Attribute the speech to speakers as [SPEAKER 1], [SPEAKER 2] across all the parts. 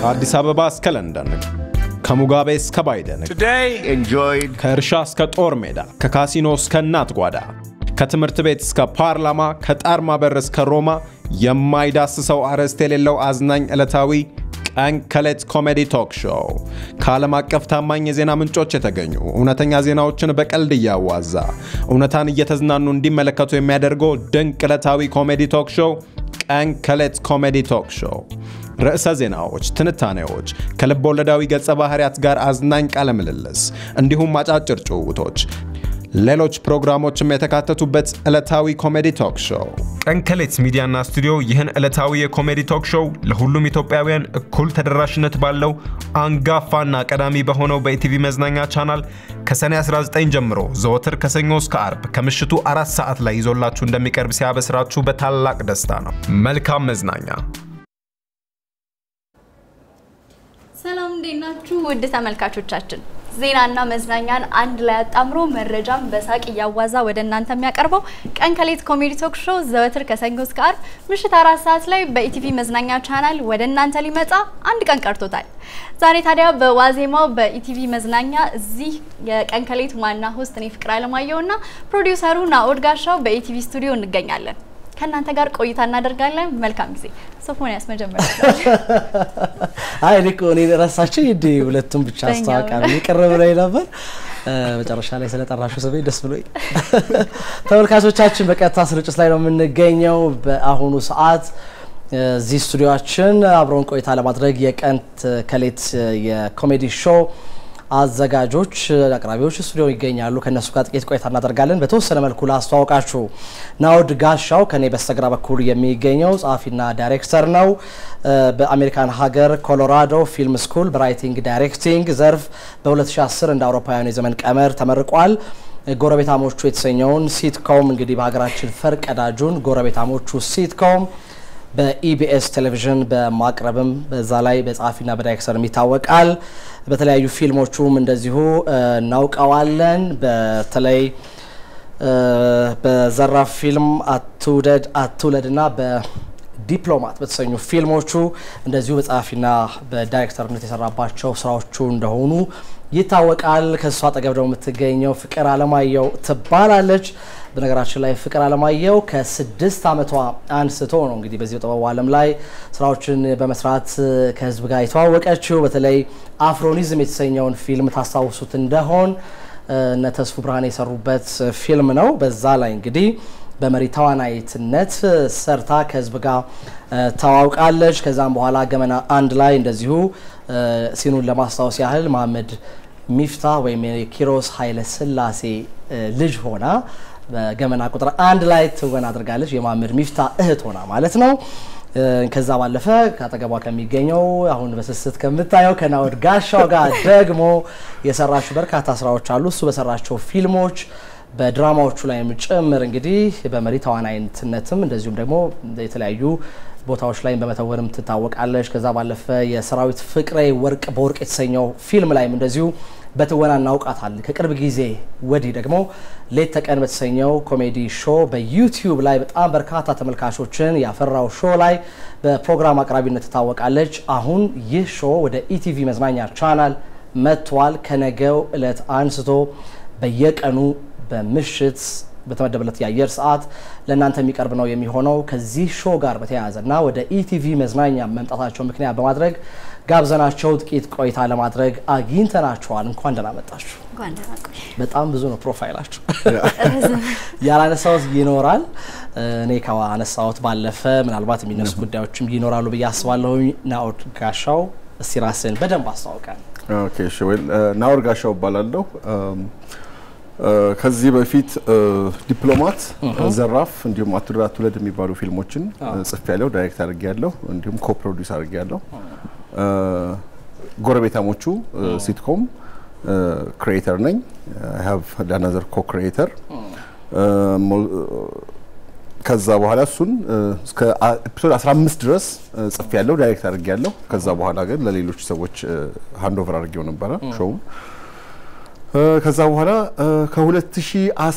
[SPEAKER 1] ከአዲስ አበባ እስከ ለንደን፣ ከሙጋቤ እስከ ባይደን፣
[SPEAKER 2] Today, enjoyed
[SPEAKER 1] ከእርሻ እስከ ጦር ሜዳ፣ ከካሲኖ እስከ እናት ጓዳ፣ ከትምህርት ቤት እስከ ፓርላማ፣ ከጣርማ በር እስከ ሮማ የማይዳስሰው አርዕስት የሌለው አዝናኝ ዕለታዊ ቀን ከሌት ኮሜዲ ቶክ ሾው ከዓለም አቀፍ ታማኝ የዜና ምንጮች የተገኙ እውነተኛ ዜናዎችን በቀልድ እያዋዛ እውነታን እየተዝናኑ እንዲመለከቱ የሚያደርገው ድንቅ ዕለታዊ ኮሜዲ ቶክ ሾው ቀን ከሌት ኮሜዲ ቶክ ሾው ርዕሰ ዜናዎች፣ ትንታኔዎች፣ ከልብ ወለዳዊ ገጸ ባህሪያት ጋር አዝናኝ ቃለ ምልልስ እንዲሁም አጫጭር ጭውውቶች፣ ሌሎች ፕሮግራሞችም የተካተቱበት ዕለታዊ ኮሜዲ ቶክ ሾው ቀን ከሌት ሚዲያና ስቱዲዮ ይህን ዕለታዊ የኮሜዲ ቶክ ሾው ለሁሉም ኢትዮጵያውያን እኩል ተደራሽነት ባለው አንጋፋና ቀዳሚ በሆነው በኢቲቪ መዝናኛ ቻናል ከሰኔ 19 ጀምሮ ዘወትር ከሰኞ እስከ አርብ ከምሽቱ አራት ሰዓት ላይ ይዞላችሁ እንደሚቀርብ ሲያበስራችሁ በታላቅ ደስታ ነው። መልካም መዝናኛ።
[SPEAKER 3] ሰላም እንዴት ናችሁ? ውድ ተመልካቾቻችን ዜናና መዝናኛን አንድ ላይ አጣምሮ መረጃን በሳቅ እያዋዛ ወደ እናንተ የሚያቀርበው ቀን ከሌት ኮሜዲ ቶክ ሾው ዘወትር ከሰኞ እስከ አርብ ምሽት አራት ሰዓት ላይ በኢቲቪ መዝናኛ ቻናል ወደ እናንተ ሊመጣ አንድ ቀን ቀርቶታል። ዛሬ ታዲያ በዋዜማው በኢቲቪ መዝናኛ እዚህ የቀን ከሌት ዋና ሆስት እኔ ፍቅር አለማየሁና ፕሮዲውሰሩ ናኦድ ጋሻው በኢቲቪ ስቱዲዮ እንገኛለን። ከእናንተ ጋር ቆይታ እናደርጋለን። መልካም ጊዜ። ሶፎንያስ መጀመሪያ
[SPEAKER 4] አይ እኔ እኮ እኔ ረሳችሁ እንዴ? ሁለቱም ብቻ
[SPEAKER 3] በእኛ
[SPEAKER 4] አስተዋውቃለሁ ይቅር ብሎኝ ነበር። መጨረሻ ላይ ስለጠራሹ ስሜ ደስ ብሎኝ። ተመልካቾቻችን በቀጥታ ስርጭት ላይ ነው የምንገኘው። በአሁኑ ሰዓት እዚህ ስቱዲዮችን አብረውን ቆይታ ለማድረግ የቀን ከሌት የኮሜዲ ሾው አዘጋጆች አቅራቢዎች ስቱዲዮ ይገኛሉ። ከነሱ ጋር ጥቂት ቆይታ እናደርጋለን። በተወሰነ መልኩ ላስተዋውቃችሁ፣ ናውድ ጋሻው ከኔ በስተግራ በኩል የሚገኘው ጸሐፊና ዳይሬክተር ነው። በአሜሪካን ሀገር ኮሎራዶ ፊልም ስኩል በራይቲንግ ዳይሬክቲንግ ዘርፍ በ2010 እንደ አውሮፓውያኑ የዘመን ቀመር ተመርቋል። ጎረቤታሞቹ የተሰኘውን ሲትኮም እንግዲህ በሀገራችን ፈርቀዳጁን ጎረቤታሞቹ ሲትኮም በኢቢኤስ ቴሌቪዥን በማቅረብም በዛ ላይ በጸሐፊና በዳይሬክተርም ይታወቃል። በተለያዩ ፊልሞቹም እንደዚሁ እናውቀዋለን። በተለይ በዘራፍ ፊልም አትውደድ አትውለድ እና በዲፕሎማት በተሰኙ ፊልሞቹ እንደዚሁ በጸሐፊና በዳይሬክተርነት የሰራባቸው ስራዎቹ እንደሆኑ ይታወቃል። ከእሱ አጠገብ ደግሞ የምትገኘው ፍቅር አለማየሁ ትባላለች። በነገራችን ላይ ፍቅር አለማየሁ ከስድስት ዓመቷ አንስቶ ነው እንግዲህ በዚህ በጥበቡ ዓለም ላይ ስራዎችን በመስራት ከህዝብ ጋር የተዋወቀችው። በተለይ አፍሮኒዝም የተሰኘውን ፊልም ታስታውሱት እንደሆን እነ ተስፉ ብርሃን የሰሩበት ፊልም ነው። በዛ ላይ እንግዲህ በመሪ ተዋናይትነት ሰርታ ከህዝብ ጋር ተዋውቃለች። ከዛም በኋላ ገመና አንድ ላይ እንደዚሁ ሲኑን ለማስታወስ ያህል መሀመድ ሚፍታ ወይም የኪሮስ ኃይለ ስላሴ ልጅ ሆና በገመና ቁጥር አንድ ላይ ትወና አድርጋለች። የመሀመድ ሚፍታ እህት ሆና ማለት ነው። ከዛ ባለፈ ከአጠገቧ ከሚገኘው አሁን በስስት ከምታየው ከናኦድ ጋሻው ጋር ደግሞ የሰራችው በርካታ ስራዎች አሉ። እሱ በሰራቸው ፊልሞች በድራማዎቹ ላይም ጭምር እንግዲህ በመሪ ተዋናይነትም እንደዚሁም ደግሞ የተለያዩ ቦታዎች ላይ በመተወንም ትታወቃለች። ከዛ ባለፈ የሰራዊት ፍቅሬ ወርቅ በወርቅ የተሰኘው ፊልም ላይም እንደዚሁ በትወና እናውቃታለን። ከቅርብ ጊዜ ወዲህ ደግሞ ሌት ተቀን በተሰኘው ኮሜዲ ሾው በዩቲዩብ ላይ በጣም በርካታ ተመልካቾችን ያፈራው ሾው ላይ በፕሮግራም አቅራቢነት ትታወቃለች። አሁን ይህ ሾው ወደ ኢቲቪ መዝናኛ ቻናል መጥቷል። ከነገው እለት አንስቶ በየቀኑ በምሽት በተመደበለት የአየር ሰዓት ለእናንተ የሚቀርብ ነው የሚሆነው። ከዚህ ሾው ጋር በተያያዘ እና ወደ ኢቲቪ መዝናኛ መምጣታቸው ምክንያት በማድረግ ጋብዘናቸው ጥቂት ቆይታ ለማድረግ አግኝተናቸዋል። እንኳን ደህና መጣችሁ።
[SPEAKER 3] እንኳን ደህና ቆይ።
[SPEAKER 4] በጣም ብዙ ነው ፕሮፋይላችሁ። ያላነሳሁት ይኖራል። እኔ ከአነሳሁት ባለፈ ምናልባት የሚነሱ ጉዳዮችም ይኖራሉ ብዬ አስባለሁ። ናኦድ ጋሻው እስቲ ራስን በደንብ አስተዋውቀን።
[SPEAKER 5] ኦኬ እሺ፣ ዌል ናኦድ ጋሻው እባላለሁ። ከዚህ በፊት ዲፕሎማት፣ ዘራፍ እንዲሁም አትውደድ አትውለድ የሚባሉ ፊልሞችን ጽፌ ያለው ዳይሬክት አድርጌ ያለሁ እንዲሁም ኮ ፕሮዲውስ አድርጌ ያለሁ። ጎረቤታሞቹ ሲትኮም ክሪኤተር ነኝ። አይ ሃቭ አናዘር ኮ ክሪኤተር ከዛ በኋላ እሱን እስከ ኤፒሶድ 15 ድረስ ጽፌ ያለው ዳይሬክት አድርጌ ያለሁ። ከዛ በኋላ ግን ለሌሎች ሰዎች ሃንድ ኦቨር አድርጌው ነበረ ሾውን ከዛ በኋላ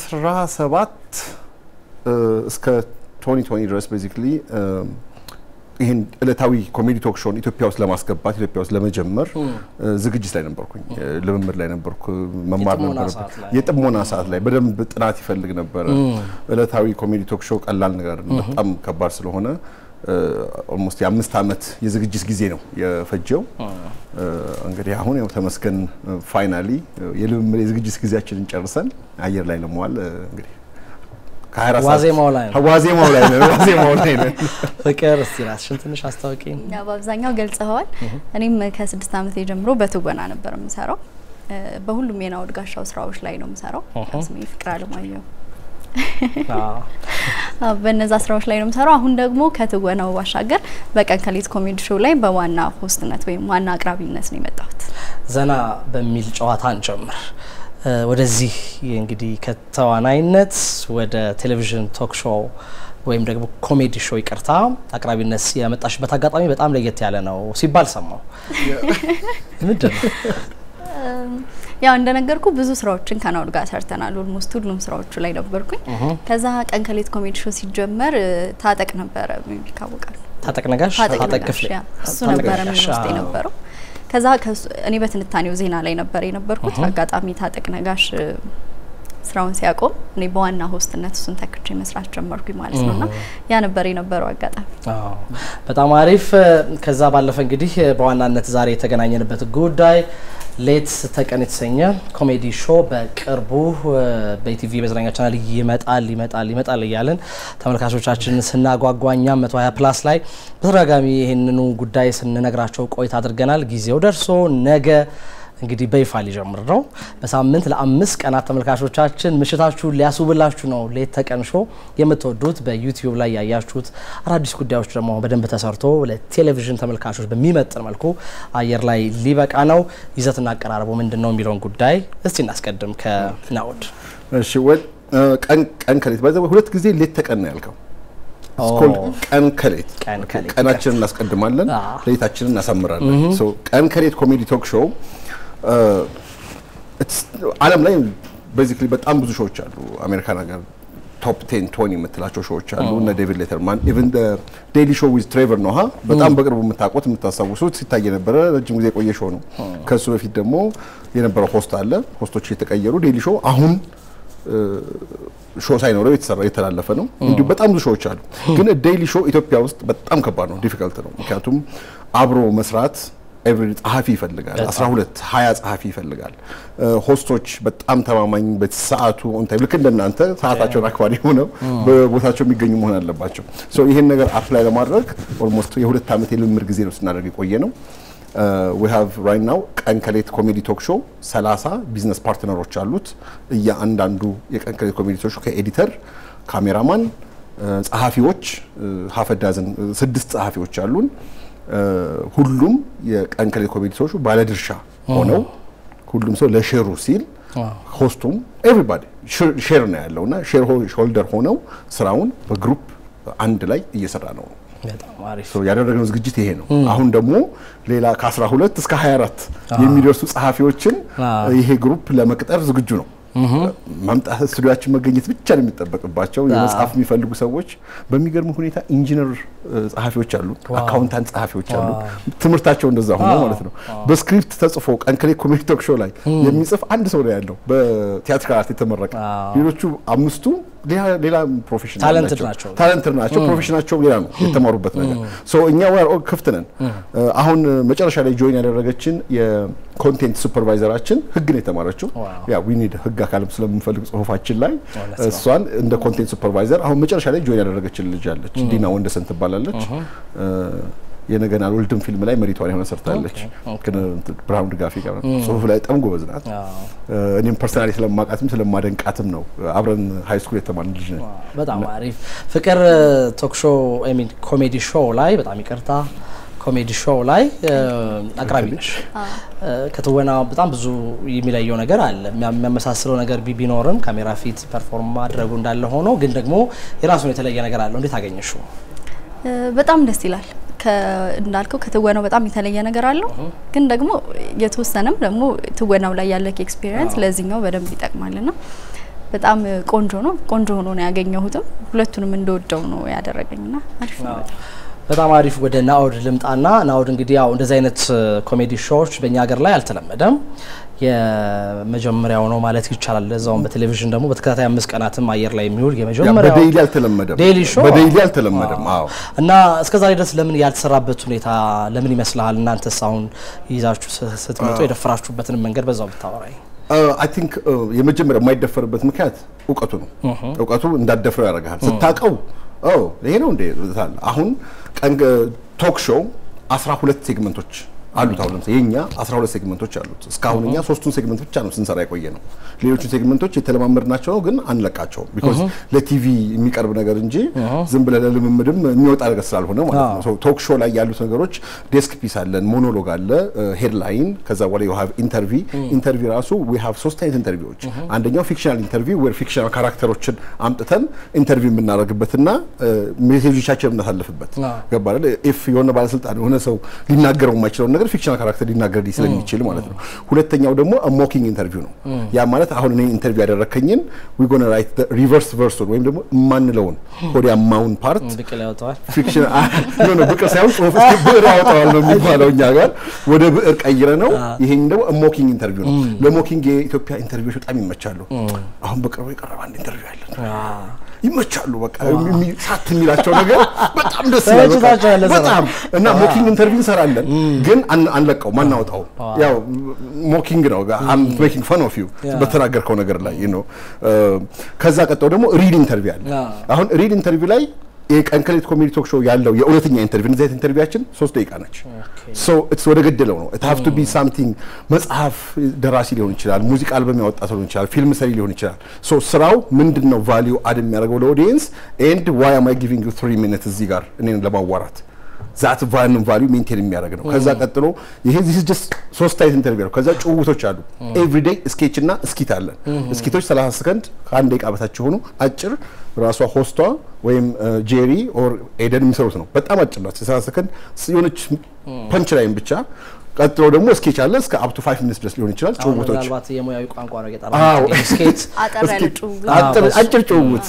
[SPEAKER 5] ከ2017 እስከ 2020 ድረስ ቤዚክሊ ይህን ዕለታዊ ኮሜዲ ቶክ ሾውን ኢትዮጵያ ውስጥ ለማስገባት ኢትዮጵያ ውስጥ ለመጀመር ዝግጅት ላይ ነበርኩኝ፣ ልምምድ ላይ ነበርኩ፣ መማር
[SPEAKER 4] የጥሞና
[SPEAKER 5] ነበር።
[SPEAKER 4] ሰዓት ላይ።
[SPEAKER 5] የጥሞና ሰዓት ላይ በደንብ ጥናት ይፈልግ ነበረ። ዕለታዊ ኮሜዲ ቶክ ሾው ቀላል ነገር በጣም ከባድ ስለሆነ ኦልሞስት የአምስት ዓመት የዝግጅት ጊዜ ነው የፈጀው። እንግዲህ አሁን ያው ተመስገን ፋይናሊ የልምምድ የዝግጅት ጊዜያችንን ጨርሰን አየር ላይ ለመዋል እንግዲህ ከ24 ሰዓት-
[SPEAKER 4] ዋዜማው ላይ ነው።
[SPEAKER 5] ዋዜማው ላይ ነን። ዋዜማው ላይ ነን።
[SPEAKER 4] ፍቅር እስቲ ራስሽን ትንሽ አስታውቂ።
[SPEAKER 3] ያው በአብዛኛው ገልጸኸዋል። እኔም ከስድስት ዓመቴ ጀምሮ በትወና ነበር የምሰራው። እ፣ በሁሉም የናውድ ጋሻው ስራዎች ላይ ነው የምሰራው። ያው ስሜ ፍቅር አለማየሁ
[SPEAKER 4] አዎ።
[SPEAKER 3] አዎ፣ በነዛ ስራዎች ላይ ነው የምሰራው። አሁን ደግሞ ከትወናው ባሻገር በቀን ከሌት ኮሜዲ ሾው ላይ በዋና ሆስትነት ወይም ዋና አቅራቢነት ነው የመጣሁት።
[SPEAKER 4] ዘና በሚል ጨዋታ እንጀምር። እ፣ ወደዚህ እንግዲህ ከተዋናይነት ወደ ቴሌቪዥን ቶክ ሾው ወይም ደግሞ ኮሜዲ ሾው ይቅርታ አቅራቢነት የመጣሽበት አጋጣሚ በጣም ለየት ያለ ነው ሲባል ሰማው። ምንድን ነው?
[SPEAKER 3] ያው እንደነገርኩ ብዙ ስራዎችን ከናውድ ጋር ሰርተናል። ኦልሞስት ሁሉም ስራዎቹ ላይ ነበርኩኝ። ከዛ ቀን ከሌት ኮሜዲ ሾው ሲጀመር እ፣ ታጠቅ ነበረ ይታወቃል።
[SPEAKER 4] ታጠቅ ነጋሽ፣
[SPEAKER 3] ታጠቅ
[SPEAKER 4] ታጠቅ
[SPEAKER 3] ነጋሽ
[SPEAKER 4] ክፍሌ
[SPEAKER 3] ያ፣ እሱ
[SPEAKER 4] ታጠቅ
[SPEAKER 3] ነበረ
[SPEAKER 4] ነጋሽ፣
[SPEAKER 3] ምን ውስጥ
[SPEAKER 4] አዎ።
[SPEAKER 3] የነበረው። ከዛ ከሱ- እኔ በትንታኔው ዜና ላይ ነበር የነበርኩት። አጋጣሚ ታጠቅ ነጋሽ እ፣ ስራውን ሲያቆም እኔ በዋና ሆስትነት እሱን ተክቼ መስራት ጀመርኩኝ ማለት ነው። እና ያ ነበር የነበረው አጋጣሚ።
[SPEAKER 4] አዎ በጣም አሪፍ። ከዛ ባለፈ እንግዲህ በዋናነት ዛሬ የተገናኘንበት ጉዳይ ሌት ተቀን የተሰኘ ኮሜዲ ሾው በቅርቡ እ፣ በኢቲቪ መዝናኛ ቻናል ይመጣል ይመጣል ይመጣል እያለን ተመልካቾቻችን ስናጓጓ እኛም 120 ፕላስ ላይ በተደጋጋሚ ይህንኑ ጉዳይ ስንነግራቸው ቆይታ አድርገናል። ጊዜው ደርሶ ነገ እንግዲህ በይፋ ሊጀምር ነው። በሳምንት ለአምስት ቀናት ተመልካቾቻችን ምሽታችሁን ሊያስውብላችሁ ነው። ሌት ተቀን ሾው የምትወዱት በዩቲዩብ ላይ ያያችሁት አዳዲስ ጉዳዮች ደግሞ በደንብ ተሰርቶ ለቴሌቪዥን ተመልካቾች በሚመጥን መልኩ አየር ላይ ሊበቃ ነው። ይዘትና አቀራረቡ ምንድን ነው የሚለውን ጉዳይ እስቲ እናስቀድም ከናውድ
[SPEAKER 5] እሺ ወል ቀን ቀን ከሌት ባይዘ ሁለት ጊዜ ሌት ተቀን ነው ያልከው።
[SPEAKER 4] ኦ።
[SPEAKER 5] It's called ቀን ከሌት
[SPEAKER 4] ቀን ከሌት።
[SPEAKER 5] ቀናችንን እናስቀድማለን፣
[SPEAKER 4] አዎ።
[SPEAKER 5] ሌታችንን እናሳምራለን። ሶ ቀን ከሌት ኮሜዲ ቶክ ሾው ዓለም ላይ ቤዚክሊ በጣም ብዙ ሾዎች አሉ። አሜሪካን ሀገር ቶፕ ቴን ቶኒ የምትላቸው ሾዎች አሉ። እነ ዴቪድ ሌተርማን ኢቨን ዴይሊ ሾው ዊዝ ትሬቨር ኖሃ በጣም በቅርቡ የምታውቁት የምታስታውሱት ሲታይ የነበረ ረጅም ጊዜ የቆየ ሾው ነው። ከሱ በፊት ደግሞ የነበረው ሆስት አለ። ሆስቶች የተቀየሩ ዴይሊ ሾው አሁን ሾው ሳይኖረው የተሰራ የተላለፈ ነው። እንዲሁም በጣም ብዙ ሾዎች አሉ። ግን ዴይሊ ሾው ኢትዮጵያ ውስጥ በጣም ከባድ ነው፣ ዲፊከልት ነው። ምክንያቱም አብሮ መስራት ኤቭሪ ጸሐፊ ይፈልጋል። 12 20 ጸሐፊ ይፈልጋል። ሆስቶች በጣም ተማማኝ በሰዓቱ ኦን ታይም ልክ እንደናንተ ሰዓታቸውን አክባሪ ሆነው በቦታቸው የሚገኙ መሆን አለባቸው። ሶ ይሄን ነገር አፕላይ ለማድረግ ኦልሞስት የሁለት ዓመት የልምምድ ጊዜ ነው ስናደርግ የቆየ ነው። ዊ ሃቭ ራይት ናው ቀን ከሌት ኮሜዲ ቶክ ሾው 30 ቢዝነስ ፓርትነሮች አሉት። እያንዳንዱ የቀን ከሌት ኮሜዲ ቶክ ሾው ከኤዲተር፣ ካሜራማን፣ ጸሐፊዎች ሀፈዳዝን ስድስት ጸሐፊዎች አሉን። ሁሉም የቀን ከሌት ኮሜዲ ቶክ ሾው ባለድርሻ ሆነው ሁሉም ሰው ለሼሩ ሲል ሆስቱም ኤቭሪባዲ ሼር ነው ያለው እና ሼር ሆልደር ሆነው ስራውን በግሩፕ አንድ ላይ እየሰራ ነው።
[SPEAKER 4] በጣም አሪፍ
[SPEAKER 5] ሶ ያደረግነው ዝግጅት ይሄ ነው። አሁን ደግሞ ሌላ ከ12 እስከ 24 የሚደርሱ ጸሐፊዎችን ይሄ ግሩፕ ለመቅጠር ዝግጁ ነው። መምጣት ስቱዲያችን መገኘት ብቻ ነው የሚጠበቅባቸው። የመጽሐፍ የሚፈልጉ ሰዎች በሚገርም ሁኔታ ኢንጂነር ጸሐፊዎች አሉ፣ አካውንታንት ጸሐፊዎች አሉ። ትምህርታቸው እንደዛ ሆኖ ማለት ነው። በስክሪፕት ተጽፎ ቀን ከሌት ኮሜዲ ቶክ ሾው ላይ የሚጽፍ አንድ ሰው ነው ያለው በቲያትር አርት የተመረቀ። ሌሎቹ አምስቱ ሌላ ፕሮፌሽን
[SPEAKER 4] ታለንትድ ናቸው።
[SPEAKER 5] ታለንትድ ናቸው። ፕሮፌሽናቸው ሌላ ነው የተማሩበት ነገር። ሶ እኛ ወር ክፍት ነን። አሁን መጨረሻ ላይ ጆይን ያደረገችን የኮንቴንት ሱፐርቫይዘራችን ህግ ነው የተማረችው። ያ ዊ ኒድ ህግ አካልም ስለምንፈልግ ጽሁፋችን ላይ እሷን እንደ ኮንቴንት ሱፐርቫይዘር አሁን መጨረሻ ላይ ጆይን ያደረገችን ልጅ አለች። ዲና ወንደሰን ትባላለች። የነገን አልወልድም ፊልም ላይ መሪቷን የሆነ ሰርታለች። ግን ብርሃኑ ድጋፌ ጋር ጽሁፍ ላይ በጣም ጎበዝ ናት። እኔም ፐርሰናሊ ስለማውቃትም ስለማደንቃትም ነው። አብረን ሀይ ስኩል የተማርን ልጅ ነን።
[SPEAKER 4] በጣም አሪፍ ፍቅር ቶክ ሾው አይ ሚን ኮሜዲ ሾው ላይ በጣም ይቅርታ ኮሜዲ ሾው ላይ አቅራቢ ነሽ። ከትወና በጣም ብዙ የሚለየው ነገር አለ። የሚያመሳስለው ነገር ቢኖርም ካሜራ ፊት ፐርፎርም ማድረጉ እንዳለ ሆኖ ግን ደግሞ የራሱን የተለየ ነገር አለው። እንዴት አገኘሽው?
[SPEAKER 3] በጣም ደስ ይላል። እንዳልከው ከትወናው በጣም የተለየ ነገር አለው። ግን ደግሞ የተወሰነም ደግሞ ትወናው ላይ ያለ ኤክስፒሪየንስ ለዚህኛው በደንብ ይጠቅማልና በጣም ቆንጆ ነው። ቆንጆ ሆኖ ነው ያገኘሁትም። ሁለቱንም እንደወደው ነው ያደረገኝና አሪፍ ነው።
[SPEAKER 4] በጣም አሪፍ። ወደ ናኦድ ልምጣና ናኦድ እንግዲህ ያው እንደዚህ አይነት ኮሜዲ ሾዎች በእኛ ሀገር ላይ አልተለመደም። የመጀመሪያው ነው ማለት ይቻላል። ለዛውም በቴሌቪዥን ደግሞ በተከታታይ አምስት ቀናትም አየር ላይ የሚውል የመጀመሪያው
[SPEAKER 5] በዴይሊ አልተለመደም።
[SPEAKER 4] ዴይሊ ሾው
[SPEAKER 5] በዴይሊ አልተለመደም። አዎ
[SPEAKER 4] እና እስከ ዛሬ ድረስ ለምን ያልተሰራበት ሁኔታ ለምን ይመስልሃል? እናንተስ አሁን ይዛችሁ ስ- ስትመጡ የደፈራችሁበትን መንገድ በዛው ብታወራኝ።
[SPEAKER 5] አይ ቲንክ የመጀመሪያ የማይደፈርበት ምክንያት እውቀቱ ነው። እውቀቱ እንዳደፍረው ያደርግሃል። ስታውቀው ኦ ይሄ ነው እንዴ ትላለህ። አሁን ቀን ቶክ ሾው 12 ሴግመንቶች አሉት። አሁን ለምሳሌ የኛ 12 ሴግመንቶች አሉት። እስካሁን እኛ ሶስቱን ሴግመንት ብቻ ነው ስንሰራ የቆየ ነው። ሌሎቹን ሴግመንቶች የተለማመድናቸው ነው፣ ግን አንለቃቸውም። ቢኮዝ ለቲቪ የሚቀርብ ነገር እንጂ ዝም ብለህ ለልምምድም የሚወጣ ነገር ስላልሆነ ማለት ነው። ሶ ቶክ ሾው ላይ ያሉት ነገሮች ዴስክ ፒስ አለን፣ ሞኖሎግ አለ፣ ሄድላይን፣ ከዛ በኋላ ዩ ሃቭ ኢንተርቪ ኢንተርቪ ራሱ ዊ ሃቭ ሶስት አይነት ኢንተርቪዎች። አንደኛው ፊክሽናል ኢንተርቪ ወይ ፊክሽናል ካራክተሮችን አምጥተን ኢንተርቪው የምናደርግበትና ሜሴጆቻችን የምናሳልፍበት ገባ አይደል? ኢፍ የሆነ ባለስልጣን የሆነ ሰው ሊናገረው የማይችለውን ነገር ፊክሽናል ካራክተር ሊናገር ስለሚችል ማለት ነው። ሁለተኛው ደግሞ ሞኪንግ ኢንተርቪው ነው። ያ ማለት አሁን እኔ ኢንተርቪው ያደረከኝን ዊ ጎና ራይት ሪቨርስ ቨርሱን ወይም ደግሞ የማንለውን ሆዲያማውን ፓርት
[SPEAKER 4] ብቅል ያወጣዋል።
[SPEAKER 5] ፊክሽን ኖ ኖ ብቅር ሳይሆን ጽሁፍ እስኪ ብዕር ያወጣዋል ነው የሚባለው እኛ ጋር ወደ ብዕር ቀይረ ነው። ይሄን ደግሞ ሞኪንግ ኢንተርቪው ነው። ለሞኪንግ የኢትዮጵያ ኢንተርቪዎች በጣም ይመቻሉ። አሁን በቅርቡ የቀረበ አንድ ኢንተርቪው ያለን ይመቻሉ። በቃ የሚ- ሳት የሚላቸው ነገር በጣም ደስ ይላል። በቃ
[SPEAKER 4] ተመችቷቸዋል ለዛ ነው።
[SPEAKER 5] በጣም እና ሞኪንግ ኢንተርቪው እንሰራለን፣ ግን አን- አንለቀውም፣ አናወጣውም። ያው ሞኪንግ ነው ሜኪንግ ፈን ኦፍ ዩ በተናገርከው ነገር ላይ ነው። ከዛ ቀጠው ደግሞ ሪድ ኢንተርቪው አለ። አሁን ሪድ ኢንተርቪው ላይ የቀን ከሌት ኮሜዲ ቶክ ሾው ያለው የእውነተኛ ኢንተርቪው እንደዚህ አይነት ኢንተርቪዋችን ሶስት ደቂቃ ነች። ሶ ኢትስ ወደ ገደለው ነው። ኢት ሃቭ ቱ ቢ ሳምቲንግ መጽሐፍ ደራሲ ሊሆን ይችላል፣ ሙዚቃ አልበም ያወጣ ሰው ሊሆን ይችላል፣ ፊልም ሰሪ ሊሆን ይችላል። ሶ ስራው ምንድን ነው ቫሊዩ አድ የሚያደርገው ለኦዲየንስ ኤንድ ዋይ አም አይ ጊቪንግ ዩ 3 ሚኒትስ እዚህ ጋር እኔን ለማዋራት ዛት ቫንን ቫሊዩ ሜንቴን የሚያደርግ ነው። ከዛ ቀጥሎ ይሄ ዚስ ጀስት ሶስት አይነት ኢንተርቪው ነው። ከዛ ጭውውቶች አሉ። ኤቭሪዴይ ስኬች እና እስኪት አለን። እስኪቶች 30 ሰከንድ ከአንድ ደቂቃ በታች የሆኑ አጭር ራሷ ሆስቷ ወይም ጄሪ ኦር ኤደን የሚሰሩት ነው። በጣም አጭር ናት። 30 ሰከንድ የሆነች ፐንች ላይን ብቻ። ቀጥሎ ደግሞ ስኬች አለ እስከ አፕ ቱ 5 ሚኒትስ ድረስ ሊሆን ይችላል።
[SPEAKER 4] አሁን
[SPEAKER 5] ጭውውቶች
[SPEAKER 4] ምናልባት የሙያዊ ቋንቋ ነው
[SPEAKER 5] አዎ።
[SPEAKER 4] የጠራ ስኬት
[SPEAKER 3] አጠር ያለ
[SPEAKER 5] እስኪ-
[SPEAKER 3] ጭውውት
[SPEAKER 5] አጭር-
[SPEAKER 4] በሱ-
[SPEAKER 5] አጭር ጭውውት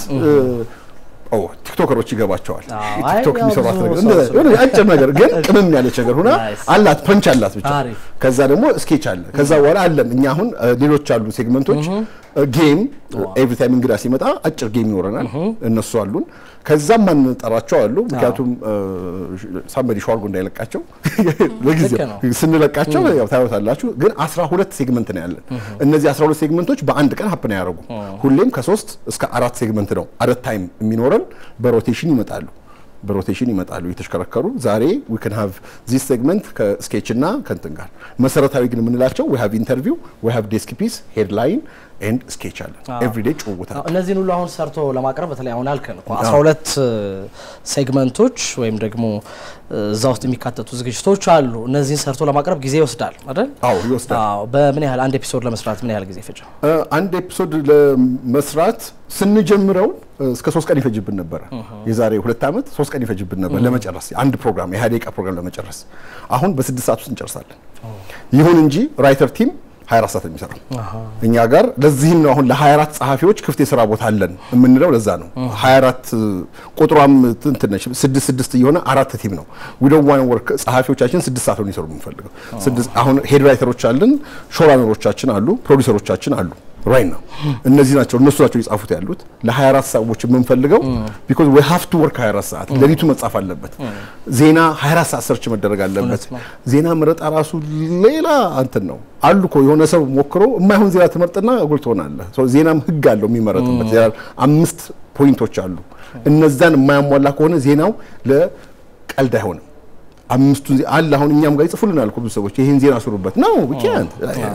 [SPEAKER 5] ኦ ቲክቶከሮች ይገባቸዋል።
[SPEAKER 4] አዎ፣
[SPEAKER 5] ቲክቶክ
[SPEAKER 4] አይ፣ ያው
[SPEAKER 5] የሚሰሯት
[SPEAKER 4] ብዙ
[SPEAKER 5] ነገር
[SPEAKER 4] ሰው
[SPEAKER 5] እንደዛ-
[SPEAKER 4] ስለሆነ።
[SPEAKER 5] የሆነ አጭር ነገር ግን ቅመም ያለች ነገር ሆና
[SPEAKER 4] ናይስ።
[SPEAKER 5] አላት ፐንች አላት ብቻ።
[SPEAKER 4] አሪፍ።
[SPEAKER 5] ከዛ ደግሞ ስኬች አለ። ከዛ በኋላ አለን እኛ አሁን እ፣ ሌሎች አሉ ሴግመንቶች ጌም ኤቭሪ ታይም እንግዳ ሲመጣ አጭር ጌም ይኖረናል። እነሱ አሉን። ከዛም ማንጠራቸው አሉ። ምክንያቱም ሳምበዲ ሸዋርጎ እንዳይለቃቸው ለጊዜው
[SPEAKER 4] ልክ ነው።
[SPEAKER 5] ስንለቃቸው ያው ታዩታላችሁ። ግን 12 ሴግመንት ነው ያለን። እነዚህ 12 ሴግመንቶች በአንድ ቀን ሀፕን አያደርጉ። ሁሌም ከሶስት እስከ አራት ሴግመንት ነው አረት ታይም የሚኖረን። በሮቴሽን ይመጣሉ በሮቴሽን ይመጣሉ እየተሽከረከሩ። ዛሬ ዊ ካን ሃቭ ዚስ ሴግመንት ከስኬች እና ከንትን ጋር መሰረታዊ ግን የምንላቸው ዊ ሃቭ ኢንተርቪው ዊ ሃቭ ዴስክ ፒስ ሄድላይን ኤንድ ስኬች አለን። ኤቭሪዴይ ጭውውት አለ።
[SPEAKER 4] እነዚህን ሁሉ አሁን ሰርቶ ለማቅረብ በተለይ አሁን አልከን እኮ 12 ሴግመንቶች ወይም ደግሞ እዛ ውስጥ የሚካተቱ ዝግጅቶች አሉ። እነዚህን ሰርቶ ለማቅረብ ጊዜ ይወስዳል አይደል?
[SPEAKER 5] አዎ ይወስዳል።
[SPEAKER 4] አዎ። በምን ያህል አንድ ኤፒሶድ ለመስራት ምን ያህል ጊዜ ፈጀ?
[SPEAKER 5] እ፣ አንድ ኤፒሶድ ለመስራት ስንጀምረው እ፣ እስከ ሶስት ቀን ይፈጅብን ነበረ። የዛሬ ሁለት ዓመት ሶስት ቀን ይፈጅብን ነበር ለመጨረስ አንድ ፕሮግራም የሀያ ደቂቃ ፕሮግራም ለመጨረስ። አሁን በስድስት ሰዓት ውስጥ እንጨርሳለን። ይሁን እንጂ ራይተር ቲም 24 ሰዓት ነው የሚሰራው እኛ ጋር። ለዚህም ነው አሁን ለ24 ጸሐፊዎች ክፍት የስራ ቦታ አለን የምንለው ለዛ ነው። 24 ቁጥሯም እንትን ነች ስድስት ስድስት እየሆነ አራት ቲም ነው። ዊዶው ዋን ወርክ ጸሐፊዎቻችን ስድስት ሰዓት ነው የሚሰሩ የምንፈልገው። ስድስት አሁን ሄድ ራይተሮች አለን፣ ሾራነሮቻችን አሉ፣ ፕሮዲሰሮቻችን አሉ። ራይት ነው እነዚህ ናቸው እነሱ ናቸው የጻፉት ያሉት ለ24 ሰዎች የምንፈልገው ቢኮዝ ዊ ሃቭ ቱ ወርክ 24 ሰዓት ሌሊቱ መጻፍ አለበት። ዜና 24 ሰዓት ሰርች መደረግ አለበት። ዜና መረጣ ራሱ ሌላ እንትን ነው አሉ እኮ የሆነ ሰው ሞክሮ የማይሆን ዜና ትመርጥና እጉል ትሆናለህ። ሶ ዜናም ህግ አለው የሚመረጥበት ዜና አምስት ፖይንቶች አሉ። እነዛን የማያሟላ ከሆነ ዜናው ለቀልድ አይሆንም። አምስቱ ዜ- አለ አሁን እኛም ጋር ይጽፉልናል እኮ ብዙ ሰዎች ይሄን ዜና ስሩበት ነው ዊኬንድ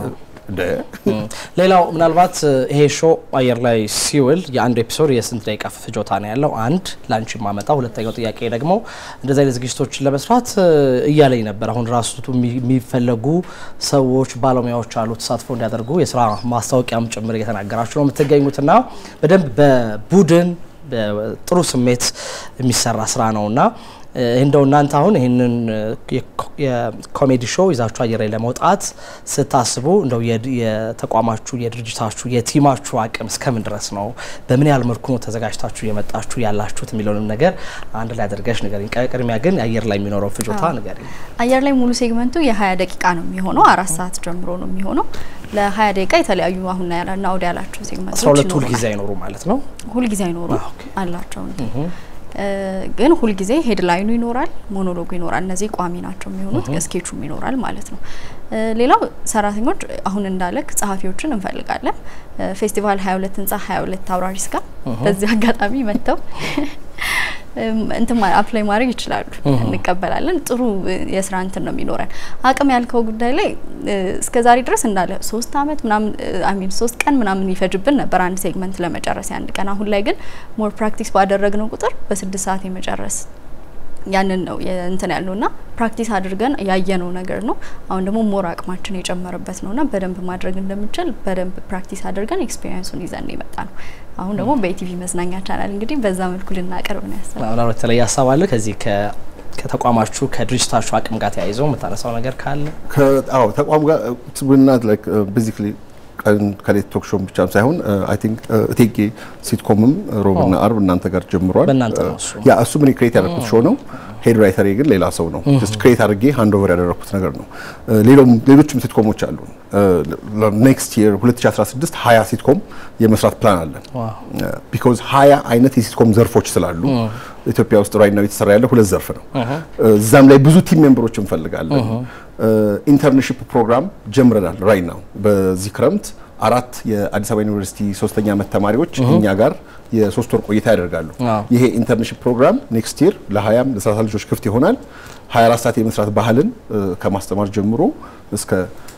[SPEAKER 4] ሌላው ምናልባት ይሄ ሾው አየር ላይ ሲውል የአንዱ ኤፒሶድ የስንት ደቂቃ ፍጆታ ነው ያለው? አንድ ላንቺ ማመጣ። ሁለተኛው ጥያቄ ደግሞ እንደዚህ አይነት ዝግጅቶችን ለመስራት እያለኝ ነበር። አሁን ራሱ የሚፈለጉ ሰዎች ባለሙያዎች አሉ ተሳትፎ እንዲያደርጉ የስራ ማስታወቂያም ጭምር እየተናገራችሁ ነው የምትገኙትና በደንብ በቡድን በጥሩ ስሜት የሚሰራ ስራ ነውና እንደው እናንተ አሁን ይህንን የኮሜዲ ሾው ይዛችሁ አየር ላይ ለመውጣት ስታስቡ እንደው የተቋማችሁ የድርጅታችሁ የቲማችሁ አቅም እስከምን ድረስ ነው? በምን ያህል መልኩ ነው ተዘጋጅታችሁ የመጣችሁ ያላችሁት የሚለውንም ነገር አንድ ላይ አድርገሽ ንገሪኝ። ቅድሚያ ግን አየር ላይ የሚኖረው ፍጆታ ንገሪኝ።
[SPEAKER 3] አየር ላይ ሙሉ ሴግመንቱ የ20 ደቂቃ ነው የሚሆነው። አራት ሰዓት ጀምሮ ነው የሚሆነው። ለ20 ደቂቃ የተለያዩ አሁን ያለና ወደ ያላቸው ሴግመንቶች
[SPEAKER 4] አስራ ሁለት ሁልጊዜ አይኖሩ ማለት ነው።
[SPEAKER 3] ሁልጊዜ አይኖሩ አላቸው ግን ሁልጊዜ ሄድላይኑ ይኖራል፣ ሞኖሎጉ ይኖራል። እነዚህ ቋሚ ናቸው የሚሆኑት። ስኬቹም ይኖራል ማለት ነው። ሌላው ሰራተኞች አሁን እንዳለክ ጸሐፊዎችን እንፈልጋለን። ፌስቲቫል 22 ህንጻ 22 አውራሪስ ጋር በዚህ አጋጣሚ መጥተው እንትን አፕላይ ማድረግ ይችላሉ። እንቀበላለን። ጥሩ የስራ እንትን ነው የሚኖረን። አቅም ያልከው ጉዳይ ላይ እስከ ዛሬ ድረስ እንዳለ ሶስት አመት ምናምን አሚን ሶስት ቀን ምናምን ይፈጅብን ነበር አንድ ሴግመንት ለመጨረስ የአንድ ቀን። አሁን ላይ ግን ሞር ፕራክቲስ ባደረግነው ቁጥር በስድስት ሰዓት የመጨረስ ያንን ነው እንትን ያለው ና ፕራክቲስ አድርገን ያየነው ነገር ነው። አሁን ደግሞ ሞር አቅማችን የጨመረበት ነው ና በደንብ ማድረግ እንደምችል በደንብ ፕራክቲስ አድርገን ኤክስፔሪንሱን ይዘን የመጣ ነው። አሁን ደግሞ በኢቲቪ መዝናኛ ቻናል እንግዲህ በዛ መልኩ ልናቀርብ ነው ያሰብነው።
[SPEAKER 4] ምናልባት የተለየ ሀሳብ አለ ከዚህ ከተቋማችሁ ከድርጅታችሁ አቅም ጋር ተያይዘው የምታነሳው ነገር ካለ?
[SPEAKER 5] አዎ ተቋም ጋር ብናት ላይክ ቤዚክሊ ቀን ከሌት ቶክ ሾው ብቻም ሳይሆን አይ ቲንክ እቴጌ ሲትኮምም ሮብና አርብ እናንተ ጋር ጀምሯል።
[SPEAKER 4] በእናንተ ነው እሱ።
[SPEAKER 5] ያ እሱ ምን ክሬት ያደረኩት ሾው ነው። ሄድ ራይተር ግን ሌላ ሰው ነው። ጀስት ክሬት አድርጌ ሃንድ ኦቨር ያደረኩት ነገር ነው። ሌሎም ሌሎችም ሲትኮሞች አሉ። ኔክስት ይር 2016 20 ሲትኮም የመስራት ፕላን አለን። ቢኮዝ 20 አይነት የሲትኮም ዘርፎች ስላሉ ኢትዮጵያ ውስጥ ራይት ናው የተሰራ ያለ ሁለት ዘርፍ ነው። እዛም ላይ ብዙ ቲም ሜምበሮች እንፈልጋለን። ኢንተርንሺፕ ፕሮግራም ጀምረናል። ራይት ናው በዚህ ክረምት አራት የአዲስ አበባ ዩኒቨርሲቲ ሶስተኛ ዓመት ተማሪዎች እኛ ጋር የሶስት ወር ቆይታ ያደርጋሉ። ይሄ ኢንተርንሺፕ ፕሮግራም ኔክስት ይር ለ20 ለ30 ልጆች ክፍት ይሆናል። 24 ሰዓት የመስራት ባህልን ከማስተማር ጀምሮ እስከ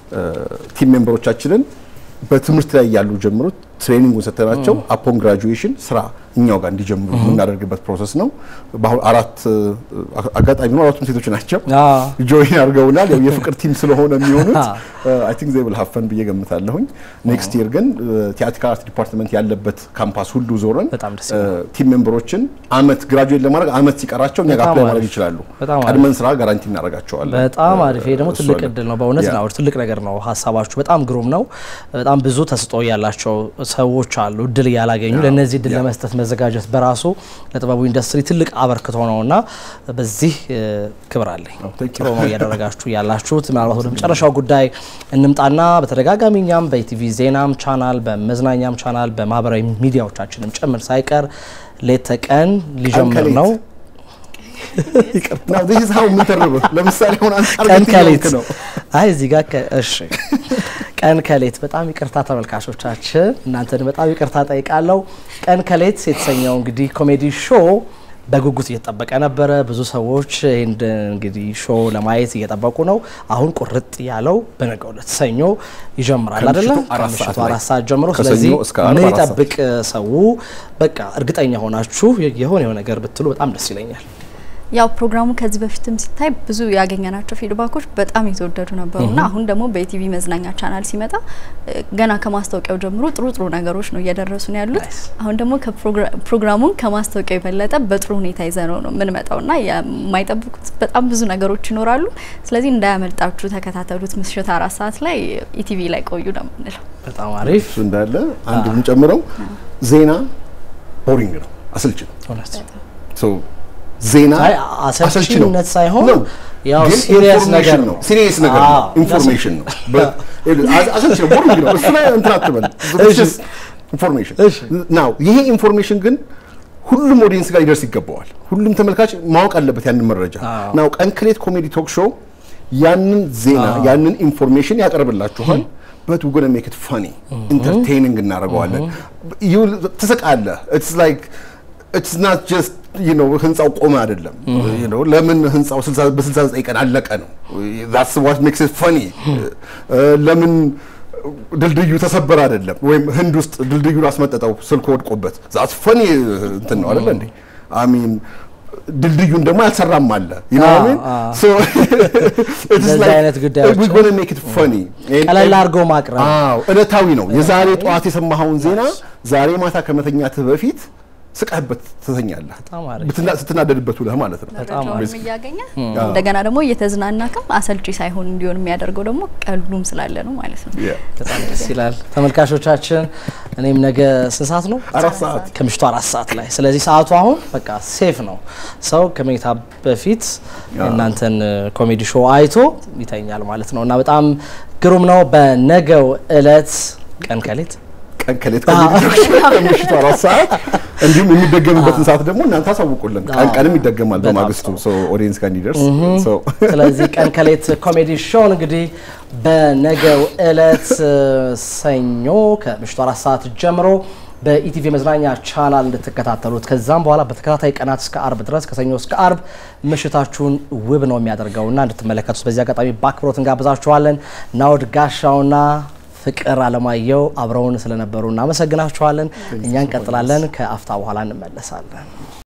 [SPEAKER 5] ቲም ሜምበሮቻችንን በትምህርት ላይ ያሉ ጀምሮ ትሬኒንጉን ሰጥተናቸው አፖን ግራጁዌሽን ስራ እኛው ጋር እንዲጀምሩ የምናደርግበት ፕሮሰስ ነው። በአሁን አራት አጋጣሚ ነው አራቱም ሴቶች ናቸው ጆይን አድርገውናል። ያው የፍቅር ቲም ስለሆነ የሚሆኑት አይ ቲንክ ዜይ ዊል ሃቭ ፈን ብዬ ገምታለሁኝ። ኔክስት ይር ግን ቲያትሪካል አርት ዲፓርትመንት ያለበት ካምፓስ ሁሉ ዞረን ቲም ሜምበሮችን አመት ግራጁዌት ለማድረግ አመት ሲቀራቸው እኛ ጋር አፕላይ ማድረግ ይችላሉ። ቀድመን ስራ ጋራንቲ እናደርጋቸዋለን።
[SPEAKER 4] በጣም አሪፍ። ይሄ ደግሞ ትልቅ እድል ነው። በእውነት ነው ትልቅ ነገር ነው። ሀሳባችሁ በጣም ግሩም ነው። በጣም ብዙ ተስጦ ያላቸው ሰዎች አሉ እድል እያላገኙ ለእነዚህ እድል ለመስጠት መዘጋጀት በራሱ ለጥበቡ ኢንዱስትሪ ትልቅ አበርክቶ ነው እና በዚህ ክብር አለኝ። ጥሩ ነው እያደረጋችሁ ያላችሁት። ምናልባት ወደ መጨረሻው ጉዳይ እንምጣና በተደጋጋሚ እኛም በኢቲቪ ዜናም ቻናል በመዝናኛም ቻናል በማህበራዊ ሚዲያዎቻችንም ጭምር ሳይቀር ሌት ተቀን ሊጀምር ነው
[SPEAKER 5] ለምሳሌ ሆን
[SPEAKER 4] ቀን ከሌት አይ እዚህ ጋር እሺ ቀን ከሌት በጣም ይቅርታ ተመልካቾቻችን፣ እናንተን በጣም ይቅርታ ጠይቃለሁ። ቀን ከሌት የተሰኘው እንግዲህ ኮሜዲ ሾው በጉጉት እየተጠበቀ ነበረ። ብዙ ሰዎች ይህን እንግዲህ ሾው ለማየት እየጠበቁ ነው። አሁን ቁርጥ ያለው በነገው ዕለት ሰኞ ይጀምራል አይደለም? ከምሽቱ አራት ሰዓት ጀምሮ። ስለዚህ ምን ይጠብቅ ሰው? በቃ እርግጠኛ ሆናችሁ የሆነ የሆነ ነገር ብትሉ በጣም ደስ ይለኛል።
[SPEAKER 3] ያው ፕሮግራሙ ከዚህ በፊትም ሲታይ ብዙ ያገኘናቸው ፊድባኮች በጣም የተወደዱ ነበሩና አሁን ደግሞ በኢቲቪ መዝናኛ ቻናል ሲመጣ ገና ከማስታወቂያው ጀምሮ ጥሩ ጥሩ ነገሮች ነው እየደረሱ ነው ያሉት። አሁን ደግሞ ፕሮግራሙን ከማስታወቂያው የበለጠ በጥሩ ሁኔታ ይዘነው ነው የምንመጣውና የማይጠብቁት በጣም ብዙ ነገሮች ይኖራሉ። ስለዚህ እንዳያመልጣችሁ ተከታተሉት። ምሽት አራት ሰዓት ላይ ኢቲቪ ላይ ቆዩ ነው የምንለው።
[SPEAKER 4] በጣም አሪፍ
[SPEAKER 5] እንዳለ አንድ የምንጨምረው ዜና ቦሪንግ ነው፣ አሰልች ነው። ዜና
[SPEAKER 4] አሰልችነት ሳይሆን ያው ሲሪየስ ነገር ነው።
[SPEAKER 5] ሲሪየስ ነገር ነው። ኢንፎርሜሽን ነው። አሰልች ነው፣ ቦሪንግ ነው። እሱ ላይ እንትን አትበል። ኢንፎርሜሽን ናው ይሄ ኢንፎርሜሽን ግን ሁሉም ኦዲየንስ ጋር ሊደርስ ይገባዋል። ሁሉም ተመልካች ማወቅ አለበት ያንን መረጃ ናው ቀን ከሌት ኮሜዲ ቶክ ሾው ያንን ዜና ያንን ኢንፎርሜሽን ያቀርብላችኋል። በት ጎነ ሜክ ኢት ፈኒ ኢንተርቴይኒንግ እናደርገዋለን። ትስቃለህ። ኢትስ ላይክ ኢትስ ናት ጀስት ዩ ኖ ህንጻው ቆመ አይደለም። ዩ ኖ ለምን ህንጻው በ69 ቀን አለቀ ነው። ዛትስ ዋት ሜክስ ኢት ፈኒ። ለምን ድልድዩ ተሰበረ አይደለም፣ ወይም ህንድ ውስጥ ድልድዩን አስመጠጠው ስልክ ወድቆበት። ዛትስ ፈኒ እንትን ነው አይደለ እንዴ? አሚን ድልድዩን ደግሞ ያልሰራም አለ
[SPEAKER 4] እንደዚህ አይነት ጉዳዮች ቀለል አድርገው ማቅረብ
[SPEAKER 5] እለታዊ ነው። የዛሬ ጠዋት የሰማኸውን ዜና ዛሬ ማታ ከመተኛትህ በፊት ስቃህበት ትተኛለህ።
[SPEAKER 4] በጣም አሪፍ።
[SPEAKER 5] ብትና- ስትናደድበት ውለህ ማለት ነው።
[SPEAKER 4] በጣም
[SPEAKER 3] መረጃውንም እያገኘ እንደገና ደግሞ እየተዝናናክም አሰልቺ ሳይሆን እንዲሆን የሚያደርገው ደግሞ ቀሉም ስላለ ነው ማለት ነው።
[SPEAKER 5] Yeah.
[SPEAKER 4] በጣም ደስ ይላል። ተመልካቾቻችን እኔም ነገ ስንት ሰዓት ነው?
[SPEAKER 5] አራት ሰዓት
[SPEAKER 4] ከምሽቱ አራት ሰዓት ላይ። ስለዚህ ሰዓቱ አሁን በቃ ሴፍ ነው። ሰው ከመኝታ በፊት የእናንተን ኮሜዲ ሾው አይቶ ይተኛል ማለት ነው እና በጣም ግሩም ነው። በነገው እለት ቀን ከሌት
[SPEAKER 5] ቀን ከሌት ከምሽቱ አራት ሰዓት እንዲሁም የሚደገምበትን ሰዓት ደግሞ እናንተ አሳውቁልን። ቀን ቀንም ይደገማል
[SPEAKER 4] በጣም
[SPEAKER 5] በማግስቱ ኦዲየንስ ጋር እንዲደርስ So
[SPEAKER 4] ስለዚህ ቀን ከሌት ኮሜዲ ሾው እንግዲህ በነገው እለት እ፣ ሰኞ ከምሽቱ አራት ሰዓት ጀምሮ በኢቲቪ መዝናኛ ቻናል እንድትከታተሉት ከዛም በኋላ በተከታታይ ቀናት እስከ አርብ ድረስ ከሰኞ እስከ አርብ ምሽታችሁን ውብ ነው የሚያደርገውና እንድትመለከቱት በዚህ አጋጣሚ በአክብሮት እንጋብዛችኋለን። ናውድ ጋሻውና ፍቅር አለማየሁ አብረውን ስለነበሩ እናመሰግናችኋለን። እኛ እንቀጥላለን። ከአፍታ በኋላ እንመለሳለን።